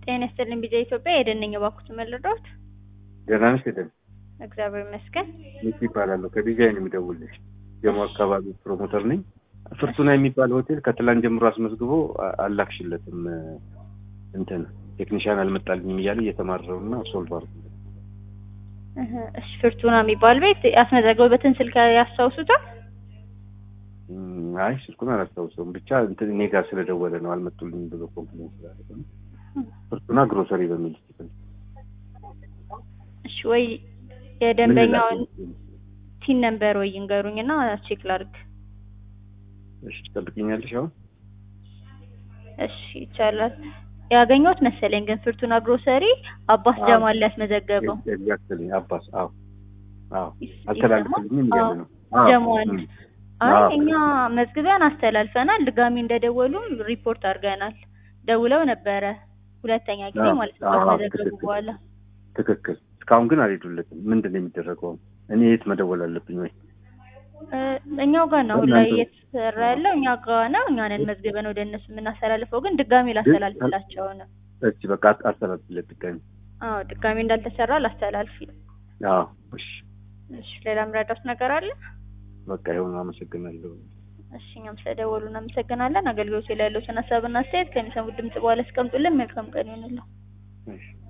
ጤና ይስጥልኝ ቢጃ ኢትዮጵያ የደነኝ ባኩት መለዳት ደህና ነሽ? ሄደን እግዚአብሔር ይመስገን። ሚኪ ይባላለሁ ከዲዛይን የሚደውልሽ ጀሞ አካባቢ ፕሮሞተር ነኝ። ፍርቱና የሚባል ሆቴል ከትላንት ጀምሮ አስመዝግቦ አ- አላክሽለትም እንትን ቴክኒሻን አልመጣልኝም እያለ እየተማረሩ እና ሶልቭ አድርጉ እህ፣ እሺ ፍርቱና የሚባል ቤት ያስመዘገቡበትን ስልክ ያስታውሱታል? እም፣ አይ ስልኩን አላስታውሰውም። ብቻ እንትን እኔ ጋር ስለደወለ ነው አልመጡልኝም ብሎ ኮምፕሌን ስላደረገ ነው። ፍርቱና ግሮሰሪ በሚል ስል እሺ ወይ የደንበኛውን ቲን ነምበር ወይ ይንገሩኝና ቼክ ላድርግ። እሺ ትጠብቅኛለሽ አሁን? እሺ ይቻላል። ያገኘሁት መሰለኝ ግን ፍርቱና ግሮሰሪ አባስ አዎ። ጀማል ሊያስመዘገበው ኤግዛክትሊ አባስ አዎ አዎ ይስ- አልተላለፈልኝም ይሰማል? እያለ ነው። አዎ፣ ጀማል እም፣ አይ አዎ። እኛ መዝግበን አስተላልፈናል። ድጋሚ እንደደወሉም ሪፖርት አድርገናል። ደውለው ነበረ ሁለተኛ ጊዜ አዎ፣ ማለት ነው አዎ፣ ካስመዘገቡ ትክክል። በኋላ ትክክል። እስካሁን ግን አልሄዱለትም። ምንድን ነው የሚደረገው? እኔ የት መደወል አለብኝ ወይ? እ፣ እኛው ጋር ነው አሁን ላይ እናንተ- እየተሰራ ያለው እኛ ጋር ነው። እኛንን መዝግበን ወደ እነሱ የምናስተላልፈው ግን ድጋሚ ላስተላልፍላቸው ነው። እሺ በቃ አስተላልፍለት ድጋሚ። አዎ ድጋሚ እንዳልተሰራ ላስተላልፍ። አዎ እሺ እሺ ሌላ ምረዳት ነገር አለ? በቃ ይሁን። አመሰግናለሁ። እሺ እኛም ስለደወሉ እናመሰግናለን። አገልግሎቱ ላይ ያለውን ሀሳብና አስተያየት ከሚሰሙት ድምጽ በኋላ ያስቀምጡልን። መልካም ቀን ይሁንልን። እሺ